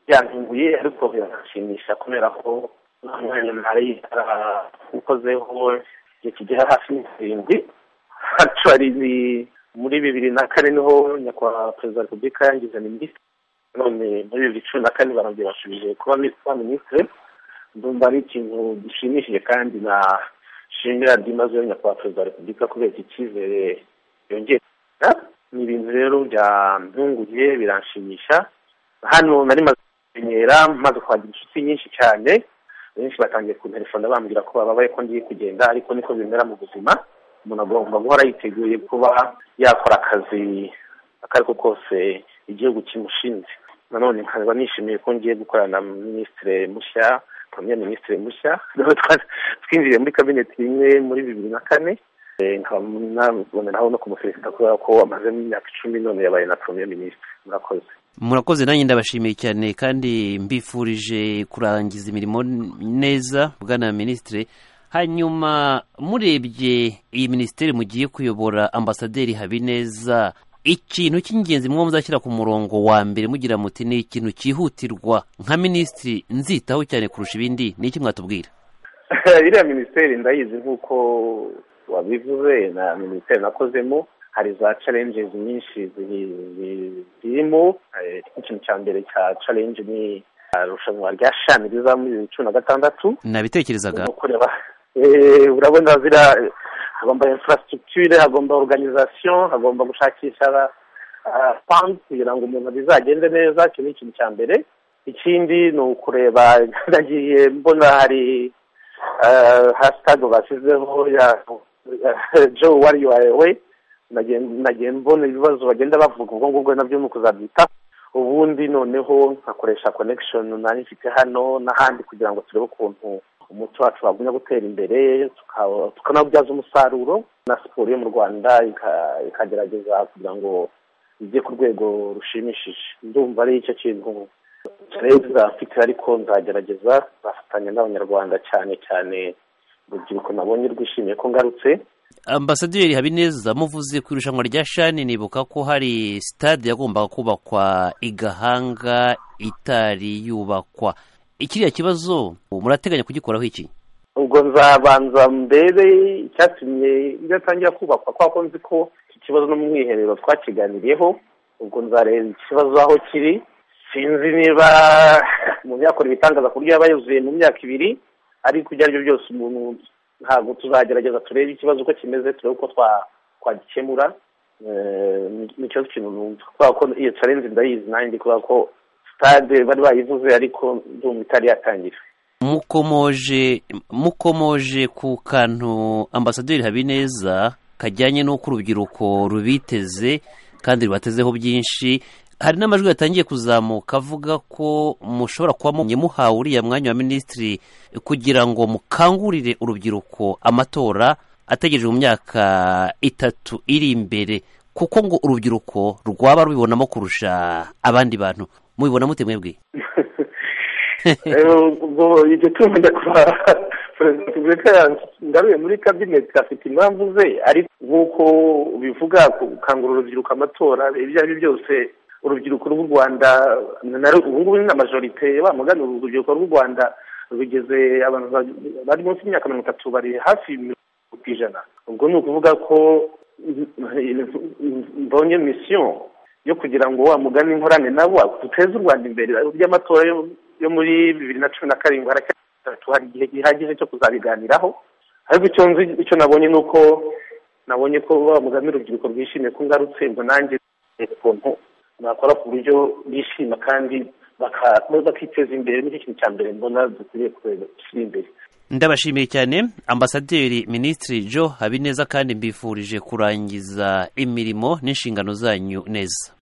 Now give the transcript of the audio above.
byantunguye ariko biranshimisha kubera ko nta mwanya mwari yaramukozeho igihe kigera hafi y'irindwi hacarizi muri bibiri na kane niho nyakubahwa perezida wa repubulika yangize minisitiri none muri bibiri cumi na kane barongera bashubije kuba minisitiri ndumva ari ikintu gishimishije kandi na shimira byimazeyo nyakubahwa perezida wa repubulika kubera iki cyizere yongera ni ibintu rero byantunguye biranshimisha hano nari maze kumenyera maze kwagira inshuti nyinshi cyane benshi batangiye kunterefona bambwira ko bababaye ko ngiye kugenda ariko niko bimera mu buzima umuntu agomba guhora yiteguye kuba yakora akazi ako ari ko kose igihugu kimushinze nanone nkaba nishimiye ko ngiye gukorana na minisitire mushya premier minisitire mushya twinjiye muri kabineti imwe muri bibiri na kane nkaba naboneraho no kumuferesita kubera ko amazemo imyaka icumi none yabaye na premier minisitire murakoze murakoze nanjye ndabashimiye cyane kandi mbifurije kurangiza imirimo neza bwana minisitire hanyuma murebye iyi minisiteri mugiye kuyobora ambasaderi habineza ikintu cy'ingenzi mwo muzashyira ku murongo wa mbere mugira muti ni ikintu cyihutirwa nka minisitiri nzitaho cyane kurusha ibindi ni iki mwatubwira iriya minisiteri ndayizi nk'uko wabivuze na minisiteri nakozemo hari za challenges nyinshi zirimo ikintu cya mbere cya challenge ni irushanwa rya shami riza muri bibiri cumi na gatandatu nabitekerezaga urabona zira hagomba infrastructure hagomba organisation hagomba gushakisha fund kugira ngo umuntu bizagende neza icyo ni ikintu cya mbere ikindi ni ukureba nagiye mbona hari hashtag bashyizeho ya joe wari wawe nagiye mbona ibibazo bagenda bavuga ubwo ngubwo nabyo ni ukuzabyita ubundi noneho nkakoresha connection nari mfite hano n'ahandi kugira ngo turebe ukuntu umuco wacu wagumya gutera imbere tukanawubyaza umusaruro na siporo yo mu rwanda ikagerageza kugira ngo ijye ku rwego rushimishije ndumva ari icyo kintu tureba mfite ariko nzagerageza bafatanya n'abanyarwanda cyane cyane urubyiruko nabonye rwishimiye ko ngarutse ambasaderi habineza muvuze ku irushanwa rya shani nibuka ko hari sitade yagombaga kubakwa igahanga itari yubakwa ikiriya kibazo murateganya kugikoraho iki ubwo nzabanza mbere icyatumye idatangira kubakwa kubera ko nzi ko iki kibazo no mu mwiherero twakiganiriyeho ubwo nzareba ikibazo aho kiri sinzi niba mu myaka ibitangaza ku buryo yaba yuzuye mu myaka ibiri ariko ibyo ari byo byose umuntu ntabwo tuzagerageza turebe ikibazo uko kimeze turebe uko twagikemura nicyo kintu numva kubera ko iyo carenze ndayizi nanjye kubera ko sitade bari bayivuze ariko ndumva itari yatangira mukomoje mukomoje ku kantu ambasaderi habineza kajyanye n'uko urubyiruko rubiteze kandi rubatezeho byinshi hari n'amajwi yatangiye kuzamuka avuga ko mushobora kuba muhawe uriya mwanya wa minisitiri kugira ngo mukangurire urubyiruko amatora ategereje mu myaka itatu iri imbere kuko ngo urubyiruko rwaba rubibonamo kurusha abandi bantu mubibona mute mwebwe ubwo iryo tungo njya kuba perezida wa repubulika ngaruye muri kabineti afite impamvu ze ariko nk'uko bivuga gukangurira urubyiruko amatora ibyo ari byo byose urubyiruko rw'u rwanda ubu ngubu ni amajorite bamugana urubyiruko rw'u rwanda rugeze abantu bari munsi y'imyaka mirongo itatu bari hafi mirongo ku ijana ubwo ni ukuvuga ko mbonye misiyo yo kugira ngo wa mugani inkorane nabo duteze u rwanda imbere ry'amatora yo muri bibiri na cumi na karindwi hari igihe gihagije cyo kuzabiganiraho ariko icyo nzi icyo nabonye ni uko nabonye ko wa mugani urubyiruko rwishimiye ko ngarutse ngo nanjye ukuntu bakora ku buryo bishima kandi bakiteza imbere nicyo kintu cya mbere mbona dukwiriye gushyira imbere ndabashimiye cyane ambasaderi minisitiri jo habineza kandi mbifurije kurangiza imirimo n'inshingano zanyu neza